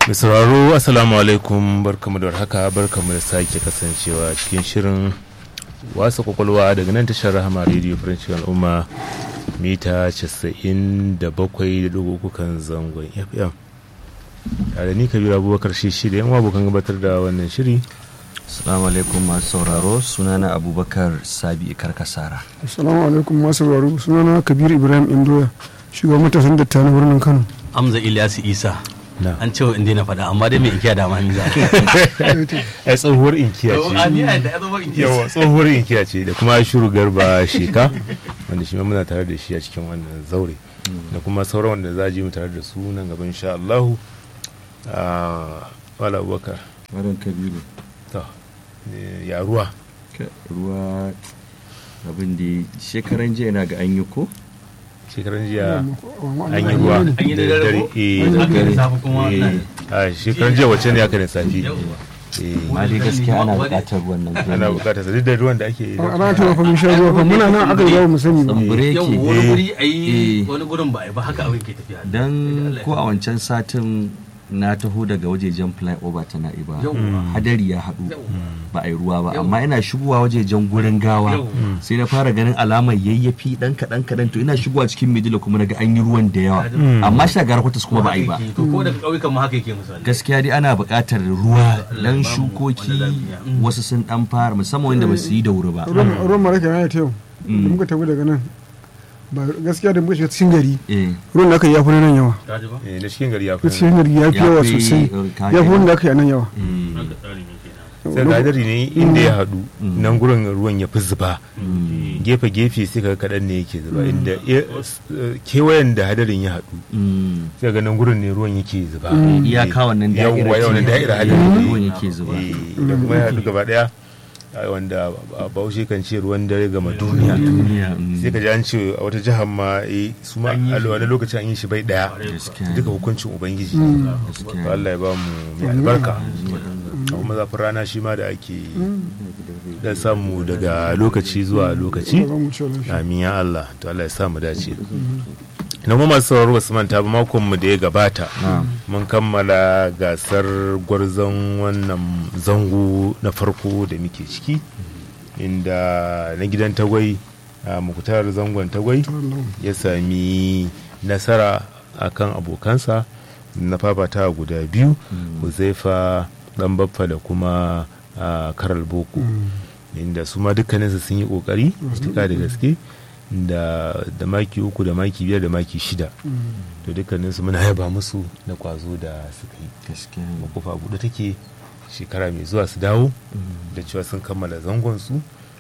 Mai sauraro Assalamu alaikum barkamu da haka barkamu da sake kasancewa cikin shirin wasa kwakwalwa daga nan tashar rahama radio french al'umma mita 97.3 kan zangon fm tare ni kabiru abubakar shi shi da yan abokan gabatar da wannan shiri Assalamu alaikum masu sauraro sunana Abubakar Sabi Karkasara. Assalamu alaikum masu sauraro sunana Kabir Ibrahim Indoya shugaban matasan datta na birnin Kano. Amza Ilyasu Isa. na An ce in daina faɗa amma dai mai inkiya da mani za. ai tsohuwar inkiya ce yawa tsohuwar inkiya ce da kuma shuru garba sheka wanda shi ma muna tare da shi a cikin wannan zaure da kuma sauran wanda za a ji mu tare da su nan gaban insha Allahu a wala abubakar Maran Kabiru. to ne, ya ruwa Ruwa abin da shekaran jiya na ga an yi ko? shekaran jiya an An yi ruwa An yi da dare ko? eh, An yi da safe kuma eh, wannan. a shekaran jiya wacce ne aka ne safi Yawwa. eh, Ma dai gaskiya ana buƙatar ruwan nan. ana bukatar sa duk da ruwan da ake A ranar ta fa mun sha ruwa fa muna nan aka yi mu sani ba. Tsambure Yau ke. wani guri a Eh. yi wani gurin ba a yi ba haka abin ke tafiya. Dan ko a wancan satin na taho daga wajejen flyover ta na'iba. Yawwa. Hadari ya haɗu. Yawwa. Ba a yi ruwa ba Yau. amma ina shigowa wajejen gurin gawa Yau. sai na fara ganin alamar yayyafi dan kaɗan kaɗan to ina shigowa cikin midila kuma naga an yi ruwan da yawa amma shagar kwatas kuma ba a yi ba To ko daga ƙauyukan ma haka yake misali. gaskiya dai ana buƙatar ruwa dan bamu shukoki wanda lafiya. wasu sun dan fara musamman wanda ba su yi da wuri ba Ruwan ruwan mara kenan ya ta yau. Da muka tafi daga nan. Ba gaskiya da muka shiga cikin gari. eh Ruwan da aka yi ya fi na nan yawa. Ka ji ba? eh, na cikin gari ya Na fi cikin gari ya fi Ya yawa fi, sosai. uh, ka Ya fi gani. wanda aka yi a nan yawa. mm, Haka tsarin yake na. sai ga hadari ne inda ya haɗu nan gurin ruwan ya fi zuba gefe-gefe sai ka kaɗan ne yake zuba inda ya- eh, kewayen da hadarin ya haɗu mm. sai ga nan gurin ne ruwan yake zuba iyaka wannan da'ira yawwa ce yawan da'ira eh, hadarin ruwan yake zuba Eh, da kuma ya haɗu gaba ɗaya a wanda a baushe kan ce ruwan dare gama duniya duniya mm. sai ka ji an ce a wata jihar ma eh, su ma a wani lokacin an yi shi bai ɗaya Gaskiya. duka hukuncin ubangiji Gaskiya. to Allah ya ba mu mai albarka kuma zafin rana shi ma da ake dan samu daga lokaci zuwa lokaci Ba mu ci wannan. amin ya Allah to Allah ya sa mu dace na kuma masu sauraro basu manta ba makon mu da ya gabata mun kammala gasar gwarzon wannan zango na farko da muke ciki inda na gidan tagwai a mukutar zangon tagwai ya sami nasara akan abokansa na fafata guda biyu huzaifa dan baffa da kuma a karal boko inda su ma dukkaninsu sun yi kokari tuka da gaske da da maki uku da maki biyar da maki shida to dukkaninsu muna yaba musu da kwazo da suka yi gaskiya makofa buɗe take shekara mai zuwa su dawo da cewa sun kammala zangon su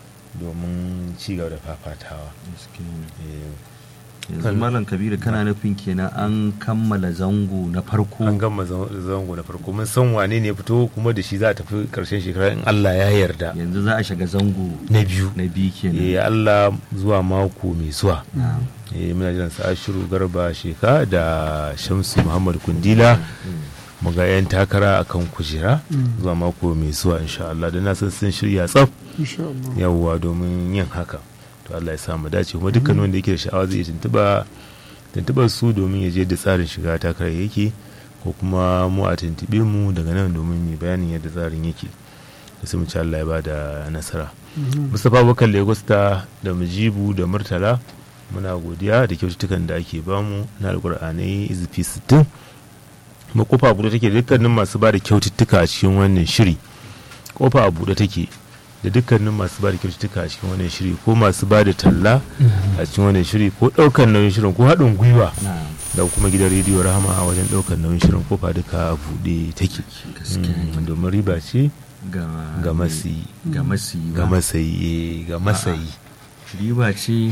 domin ci gaba da fafatawa gaskiya Eh, yanzu malam kabiru kana nufin kenan an kammala zango na farko an gama zan- zango na farko mun san wane ne fito kuma da shi za a tafi karshen shekara in Allah ya yarda yanzu za a shiga zango na biyu na biyu kenan eh Allah zuwa mako mai zuwa Na'am. eh muna jiran sa Ashiru Garba Sheka da Shamsu Muhammad Kundila mu ga yan takara akan kujera zuwa mako mai zuwa insha Allah da na san sun shirya tsaf Insha Allah. yawwa domin yin haka to Allah ya sa mu dace kuma dukkan wanda yake da sha'awa zai iya tuntuba tuntubar su domin ya je da tsarin shiga takarar yake ko kuma mu a tuntube mu daga nan domin mu bayanin yadda tsarin yake da sai mu ci Allah ya ba da nasara Mustapha Bakar Lagos ta da Mujibu da Murtala muna godiya da kyaututtukan da ake bamu na alkur'anai izifi 60 kuma kofa a buɗe take da dukkanin masu ba da kyaututtuka a cikin wannan shiri kofa a buɗe take da dukkanin masu ba da kyaututtuka a cikin wannan shiri ko masu ba da talla a cikin wannan shiri ko ɗaukar nauyin shirin ko haɗin gwiwa Na'am. da kuma gidan rediyo rahama a wajen ɗaukar nauyin shirin kofa duka a buɗe take Gaskiya ne. Mm, domin riba ce ga ga masi ga masi ga masayi eh, ga masayi riba ce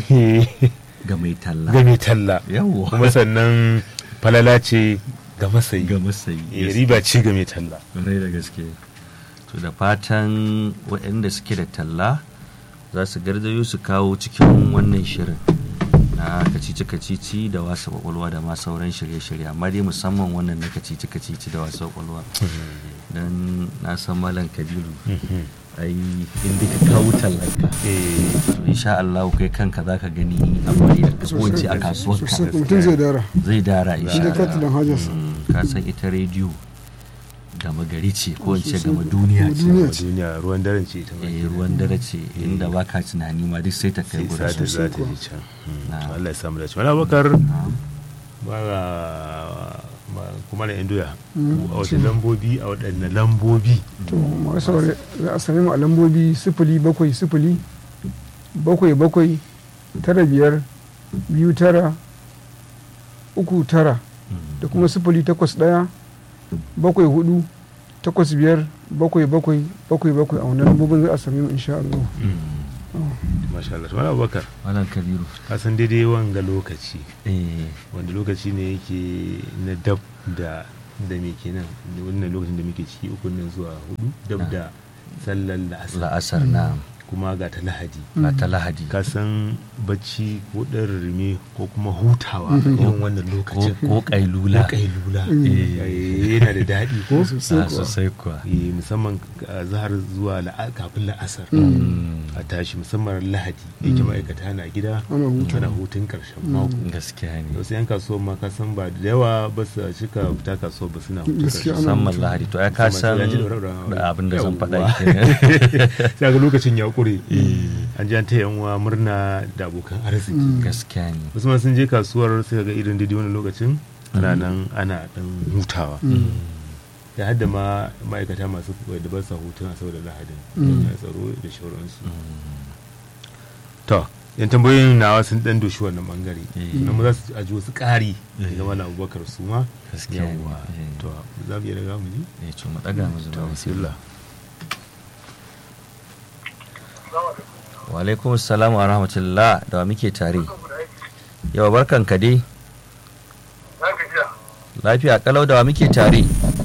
ga mai talla ga mai talla yawwa kuma sannan falala ce ga masayi ga masayi Eh, riba ce ga mai talla Ƙwarai da gaske to da fatan waɗanda suke da talla za su garzayo su kawo cikin wannan shirin na kacici-kacici da wasa kwakwalwa da ma sauran shirye-shirye amma dai musamman wannan na kacici-kacici da wasa kwakwalwa don na san malam kabiru ai inda ka kawo tallanka Eh, to insha Allah kai kanka zaka gani a bari a kasuwanci a kasuwarka Sosai mutum zai dara. zai dara Shi insha da Allah katilan hajarsa. Mm, ka san ita rediyo gama gari ce ko in ce gama duniya ce Duniya a duniya ruwan daren ce ita ma eh ruwan dare ce inda baka tunani ma duk sai ta kai sai gurin za ta sosai za ta ji can Mm, Na. to Allah ya samu dace wani abokar Na'am. mara kuma da indoya a wasu lambobi a waɗanne lambobi to masu saurari za a sami mu a lambobi sifili bakwai sifili bakwai bakwai tara biyar biyu tara uku tara da kuma sifili takwas ɗaya bakwai hudu takwas biyar bakwai bakwai bakwai bakwai a wannan lambobin za a sami mu insha Allah. masha Allah to wani abokar malam kabiru ka san daidai wanga lokaci eh wanda lokaci ne yake na dab da da me kenan wannan lokacin da muke ciki uku nan zuwa hudu dab da sallar la'asar la'asar na kuma ga ta lahadi ba ta lahadi ka san bacci ko ɗan rime ko kuma hutawa a irin wannan ko lokacin ko kailula ko kailula Eh, yana da daɗi ko Ah, sosai kuwa Eh, musamman a zahar zuwa la'a- kafin la'asar a tashi musamman lahadi yake ma'aikata na gida Ana hutu. ana hutun ƙarshen mako gaskiya ne wasu yan kasuwa ma ka san ba da yawa ba su cika fita kasuwa ba suna hutun Gaskiya ƙarshen ana musamman lahadi to ya ka san Musamman sai an ji ɗaura- da abin da zan faɗa Yawwa. kenan sai ga lokacin ya ƙure an ji an ta yan uwa murna da abokan arziki gaskiya ne wasu ma sun je kasuwar sai ga irin daidai wani lokacin ana nan ana dan hutawa da hadda ma ma'aikata masu da ba sa hutuna saboda lahadin ya tsaro da shauransu to yan tambayoyin nawa sun dan doshi wannan bangare Eh. nan mu za su aji wasu ƙari daga wani abubakar su ma Gaskiya ne. Yawwa. Eh. to za mu iya daga mu ji eh to mu daga mu to zuwa bismillah wa alaikum assalam wa rahmatullah da wa muke tare yawa barkan ka dai lafiya kalau da wa muke tare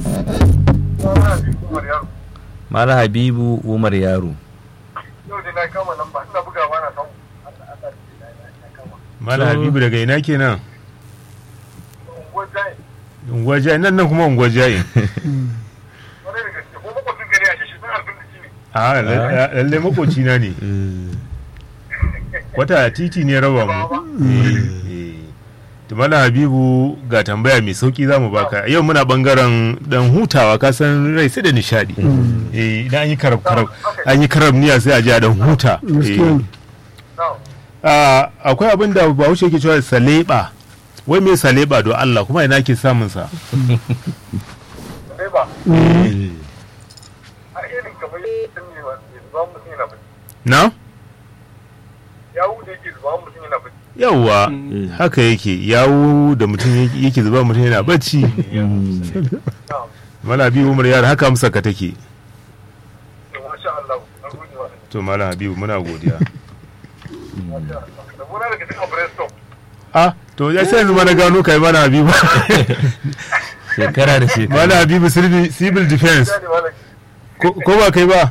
mala habibu umar yaro yau da na kama nan ba ina bugawa na samu malam To- habibu daga ina kenan unguwar jaye unguwa jayin nan nan kuma unguwa jayin wani da gaske ko makwacin gari a shi sun harbin da shi ne a lalle makoci na ne wata titi ne raba mu tumala habibu ga tambaya mai sauki za mu baka yau muna bangaren dan hutawa ka san rai sai da nishadi Eh, idan an yi karab karab an yi karab niya sai a ji a dan huta Gaskiya ne. na Ah, akwai abin da bahaushe ke cewa saleba wai me saleba do Allah kuma ina ke samun sa sai ba a irin kamar yadda ne wanda zuba mutum yana bacci na yawu da yake zuba mutum yana bacci yawwa haka yake yawo da mutum yake- yake zuba mutum yana bacci na mala habibu umar yara haka amsa ka take da masha Allah na gode wa to mala habibu muna godiya masha Allah da gona daga cikin brainstorm ah to ya sai yanzu ma na gano kai mana habibu shekara da shekara mana habibu civil civil defense ya ne malam ko ko ba kai ba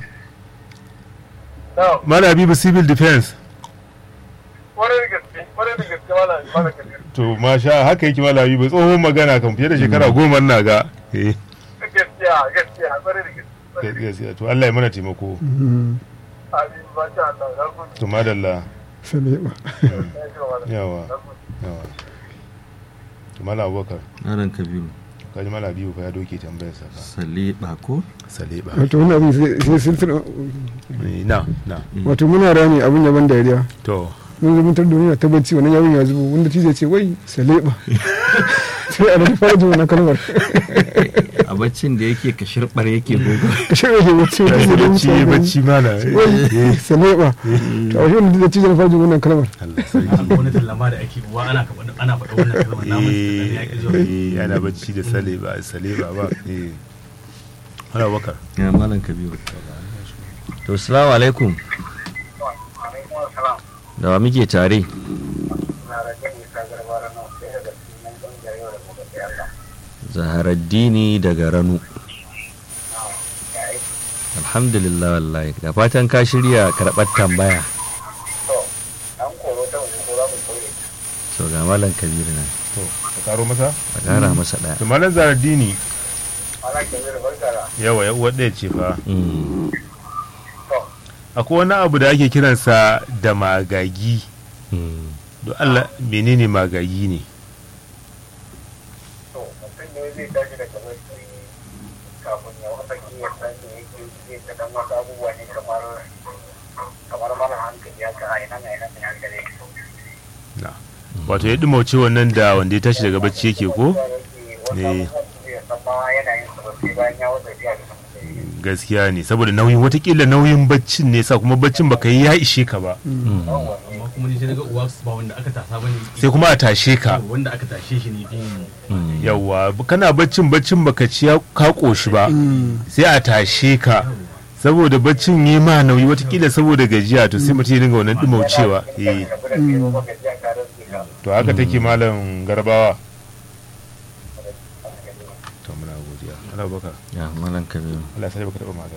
na mana habibu civil defense kwarai da gaske kwarai da gaske malam malam kabir to masha haka yake mala habibu tsohon magana kan fiye da shekara goma na ga eh gaskiya gaskiya kwarai da gaske kwarai da gaske gaskiya to Allah ya mana taimako Mm. amin masha Allah na gode to madalla Salema. ya ji wa malam yawa na gode yawa to mala abubakar Malam kabiru kaji mala habibu fa ya doke tambayar sa fa sale bako saleba wato wani abin sai sai silsila Eh, na na wato muna rami abin ya ban dariya to mun zama tar duniya ta bacci wannan yawon ya zubo wanda tije ce wai saleba sai a nan fara jin wannan kalmar a baccin da yake ka shirbar yake gogo ka shirya ke bacci wanda zai da bacci mutane bacci mana wai saleba to a shi wanda da tije na fara jin wannan kalmar Allah sarki akwai wani tallama da ake wa ana faɗa ana faɗa wannan kalmar namun da ya ƙi zuwa eh ana bacci da saleba saleba ba eh Hala bakar ya malam kabiru to assalamu alaikum alaikum assalam da wa muke tare na rage isa garbara na sai daga cikin ƙungiyar yau da gobe sai Allah zaharaddini daga ranu ya aiki alhamdulillah wallahi da fatan ka shirya karɓar tambaya to an koro ta waje ko za mu koye so ga malam kabiru nan to ka karo masa a ƙara masa ɗaya to malam zaradini ana kemiyar barka da yawa ya uwar ɗaya ce fa Mm, to akwai wani abu da ake kiransa da magagi mm. don Allah menene magagi ne to mutum ne zai tashi daga bacci kafin ya wata ya san da yake zai ta dan wasu abubuwa ne kamar kamar mara hankali haka a ina ina ne hankali na wato ya dumauce wannan da wanda ya tashi daga bacci yake ko ne san ma yanayin su ba sai bayan ya wata biya da gaskiya ne saboda nauyin watakila nauyin baccin ne sa kuma baccin baka yi ya ishe ka ba amma kuma ni sai naga uwa ba wanda aka tasa bane sai kuma a tashe ka wanda aka tashe shi ne yawwa kana baccin baccin baka ci ya- ka koshi ba sai a tashe ka saboda baccin yi ma nauyi watakila saboda gajiya to sai mutum ya dinga wannan dumaucewa eh to haka take malam garbawa to muna godiya Allah baka ya malam kabiru Allah sai baka taba magana